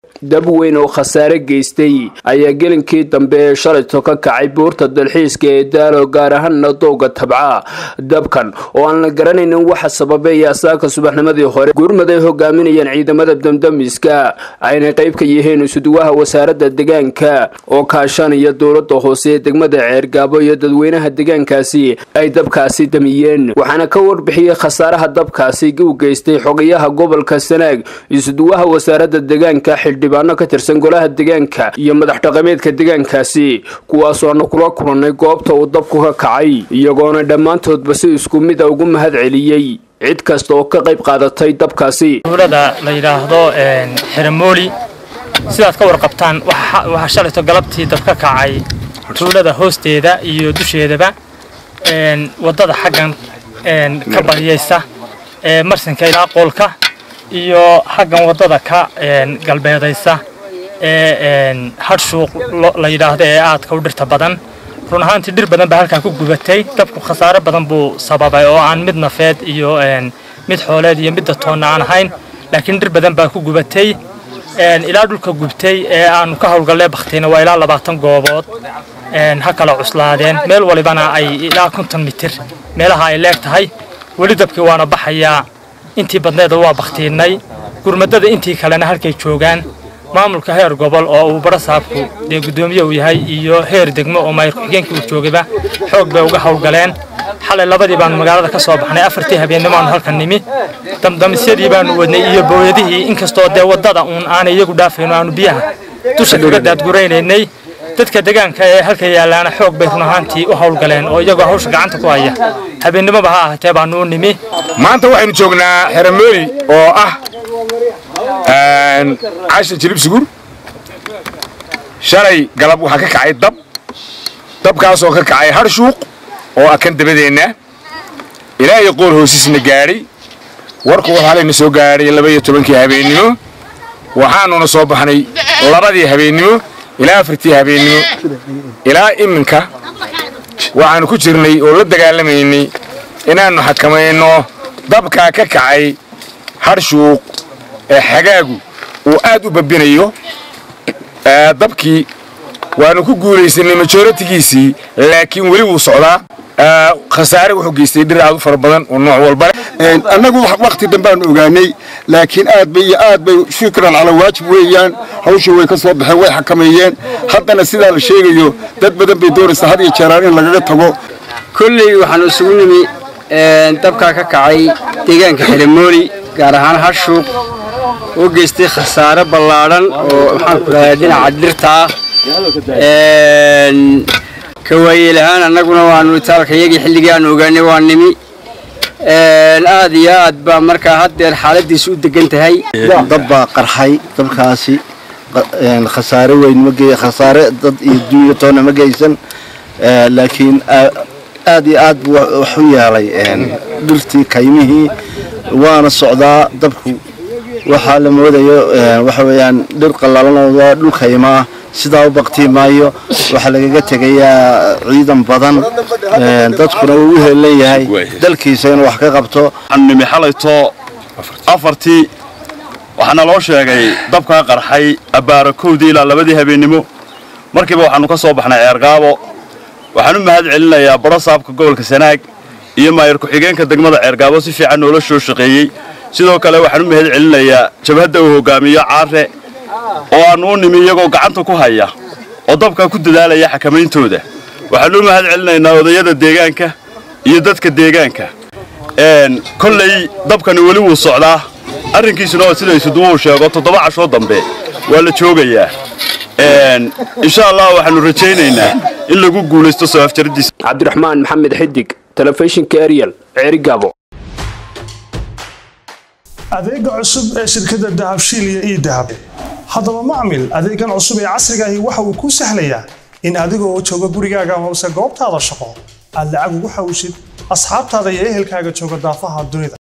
dab weyn oo khasaare geystay ayaa gelinkii dambe ee shalayto ka kacay buurta dalxiiska ee daalo gaar ahaanna dowga tabca dabkan oo aan la garanaynin waxa sababay asaaka subaxnimadii hore gurmad ay hogaaminayaan ciidamada damdamiska ayna qayb ka yihiin isuduwaha wasaaradda deegaanka oo kaashanaya dowlada hoose ee degmada ceergaabo iyo dadweynaha deegaankaasi ay dabkaasi damiyeen waxaana ka warbixiyey khasaaraha dabkaasi u geystay xogayaha gobolka sanaag isuduwaha wasaaradda deegaanka xildhibaano ka tirsan golaha deegaanka iyo madax dhaqameedka deegaankaasi kuwaasoo aanu kula kulannay goobta uu dabku ka kacay iyagoona dhammaantoodba si isku mid a ugu mahad celiyey cid kasta oo ka qayb qaadatay dabkaasi tuulada la yidhaahdo xeramooli sidaad ka warqabtaan waxaa shalayto galabtii dab ka kacay tuulada hoosteeda iyo dusheedaba waddada xaggan ka baryaysa marsinka ilaa qoolka iyo xaggan waddada ka galbeedaysa ee hadhshuuq la yidhaahdo ee aadka u dhirta badan run ahaantii dhir badan baa halkaa ku gubatay dabku khasaare badan buu sababay oo aan mid nafeed iyo mid xooleed iyo midda toonna aan ahayn laakiin dhir badan baa ku gubatay ilaa dhulka gubtay ee aanu ka howlgallee baktayna waa ilaa labaatan goobood ha kala cuslaadeen meel walibana ay ilaa konton mitir meelaha ay leeg tahay weli dabkii waana baxayaa intii badneeda waa baktiinay gurmadada intii kalena halkay joogaan maamulka heer gobol oo uu barasaabku dee guddoomiye uu yahay iyo heer degmo oo maayir ku-xigeenkii uu joogayba xoog bay uga howlgaleen xalay labadii baanu magaalada ka soo baxnay afartii habeennimo aanu halkan nimi damdamisyadii baanu wadnay iyo booyadihii inkastoo dee waddada uun aanay iyagu dhaafayno aanu biyaha dusha kaga daadguraynaynay dadka deegaanka ee halka yaallaana xoog bay run ahaantii u howlgaleen oo iyagoo hawsha gacanta ku haya habeennimoba ha ahatee baanu u nimi maanta waxaynu joognaa xeramooli oo ah casha jilibsugur shalay galab waxaa ka kacay dab dabkaasoo ka kacay harshuuq oo ah kan dabadeenna ilaa iyo qool hoosisna gaadhay warku wuxuu halayna soo gaadhay laba iyo tobankii habeennimo waxaanuna soo baxnay labadii habeennimo ilaa afartii habeennimo ilaa iminka waxaannu ku jirnay oo la dagaalamaynay inaannu xakamayno dabkaa ka kacay harshuuq ee xagaagu uu aad u babinayo dabkii waannu ku guulaysanay majoratigiisii laakiin weli wuu socdaa khasaare wuxuu geystay dhir aad u fara badan oo nooc walba annagu wakhti dambaanu ogaanay laakiin aad bay iyo aad bay shukran calaa waajib weeyaan hawsha way ka soo baxeen way xakameeyeen haddana sidaa la sheegayo dad badan bay doonaysaa had iyo jeeraan in lagaga tago kolley waxaanu isugu nimi dabkaa ka kacay deegaanka xeramooli gaar ahaan harshuuq oo geystay khasaare ballaadhan oo maxaanku dhahaa dhinaca dhirta ah ka waayeel ahaan annaguna waanu itaalka iyagii xilligii aanu ogaanay waa nimi aad iyo aad baa markaa haddeer xaaladiisu u degan tahay dab baa qarxay dabkaasi khasaare weyn ma ge khasaare dad iyo dunya toona ma geysan laakiin aad iyo aad buu wax u yeelay dhirtii kaymihii waana socdaa dabku waxaa la moodayo waxa weeyaan dhir qallalan waa dhul kaymaa sidaa u baktii maayo waxaa lagaga tegayaa ciidan badan dadkuna uu u heelan yahay dalkiisa inuu wax ka qabto nimi xalayto afartii waxaana loo sheegay dabkaa qarxay abbaara kowdii ilaa labadii habeennimo markiiba waxaannu ka soo baxnay ceergaabo waxaan u mahad celinayaa barasaabka gobolka sanaag iyo maayir ku-xigeenka degmada ceergaabo si fiican noola soo shaqeeyey sidoo kale waxaan u mahad celinayaa jabhadda uu hogaamiyo caare oo aannu u nimi iyagoo gacanta ku haya oo dabkaa ku dadaalaya xakamayntooda waxaannu u mahad celinaynaa odayada deegaanka iyo dadka deegaanka kolley dabkani weli wuu socdaa arrinkiisuna waa sida isuduwuu sheego toddoba cashoo dambe waa la joogayaa insha allah waxaannu rajaynaynaa in lagu guulaysto soo afjaradiisa cabdiraxmaan maxamed xidig telefishinka ariel ceerigaabo adeega cusub ee shirkadda dahabshiil iyo ii dahab haddaba macmil adeegan cusub ee casriga ahi waxa uu kuu sahlayaa in adiga oo jooga gurigaaga amase goobtaada shaqo aad lacag ugu xawshid asxaabtaada iyo ehelkaaga jooga daafaha dunida